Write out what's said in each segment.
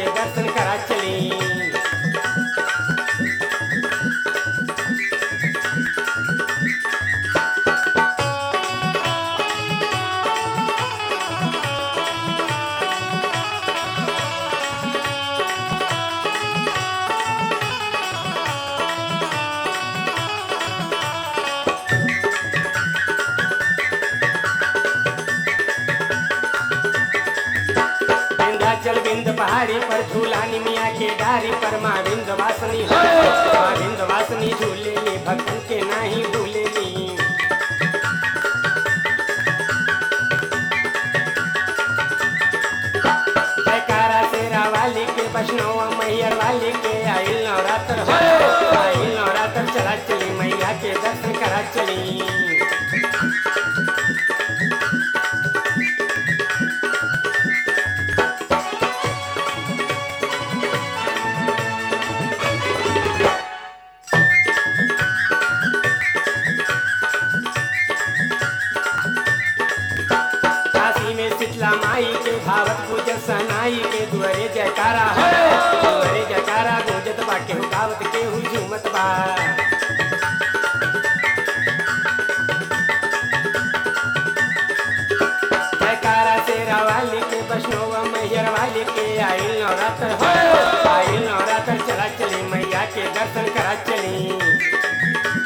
के दर्शन करा चली विंध्याचल बिंद पहाड़ी पर झूलानी मिया के डारी पर माँ बिंद वासनी माँ बिंद वासनी झूलेली भक्तन के नाही भूलेली जयकारा शेरा वाली के वैष्णव मैयर वाली के आइल नवरात्र हो आइल नवरात्र चला चली मैया के दर्शन करा चली काशी में शीतला माई के भावत पूजन सनाई के दुअरे जयकारा है दुअरे जयकारा गूंजत बा केहू गावत केहू झूमत बा जयकारा शेरा वाली के वैष्णव मैयर वाली के आइल नवरात्र हो आइल नवरात्र चला चली मैया के दर्शन करा चली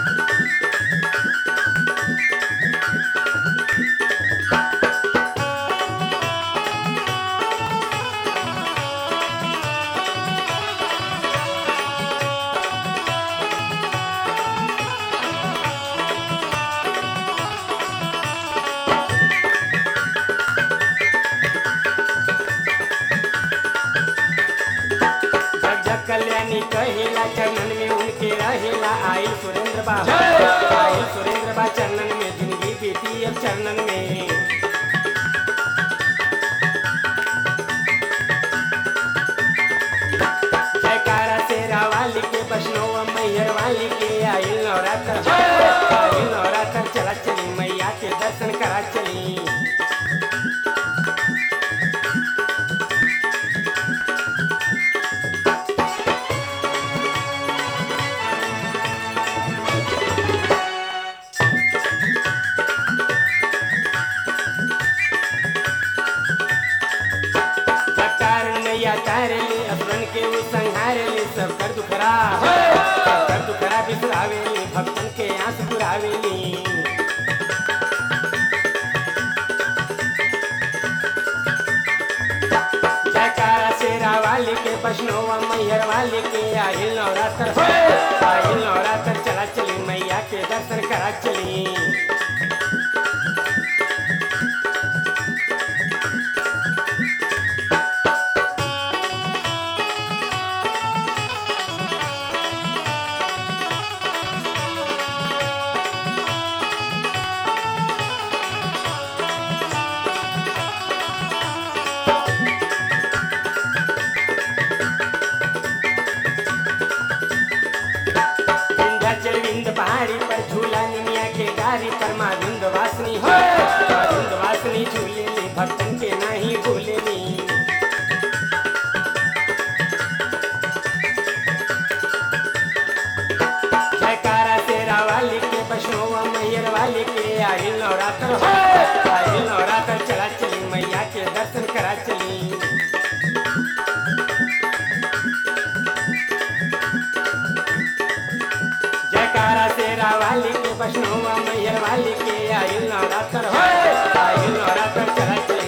जग जग कल्याणी कहेला चरणन में उनके रहेला आई सुरेंद्र बा आई सुरेंद्र बा चरणन में जिंदगी बीती अब चरणन में जयकारा शेरा वाली के वैष्णव मैयर वाली के आई नवरात्र आई नवरात्र चला चली मैया के दर्शन करा चली सरकार नैया तारे ले असुरन के वो संहारे ले सब कर दुखरा सब कर दुखरा बिसरावे ले भक्तन के आंस पुरावे ले जयकारा शेरा वाली के वैष्णव मैहर वाली के आहिल नवरात्र हो आहिल नवरात्र चला चली मैया के दर्शन करा चली विंध्याचल विंद पहाड़ी पर झूला निमिया के डारी पर माँ धुंध वासनी हो माँ धुंध वासनी झूले ली भक्तन के नहीं भूले ली जयकारा शेरा वाली के वैष्णव मैयर वाली के आई नवरात्र हो आई नवरात्र चला चली मैया के दर्शन करा चली जयकारा शेरा वाली के वैष्णव मैयर वाली के आई नवरात्र हो आई नवरात्र चला चली